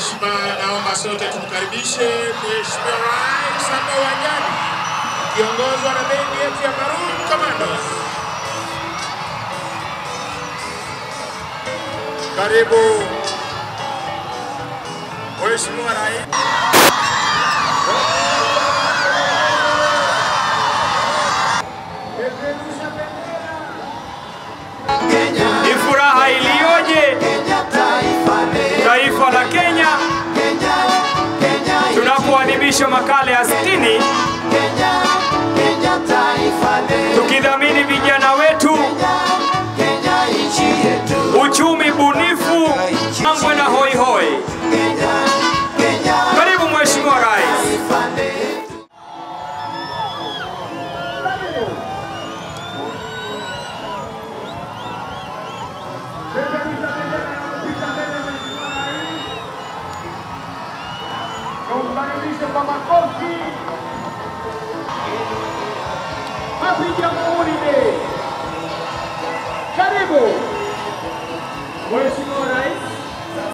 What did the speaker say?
heshima, naomba sote tumkaribishe Mheshimiwa Rais hapa uwanjani kiongozwa na bendi yetu ya Maroon Commandos. Karibu Mheshimiwa Rais. Peperusha bendera. Ni furaha iliyoje taifa la Kenya tunapoadhimisha makala ya 60 tukidhamini vijana wetu, uchumi bunifu, mambo na hoi hoi. Karibu Mheshimiwa Rais. Tumkaribishe kwa makofi. Happy Jamhuri Day. Karibu Mheshimiwa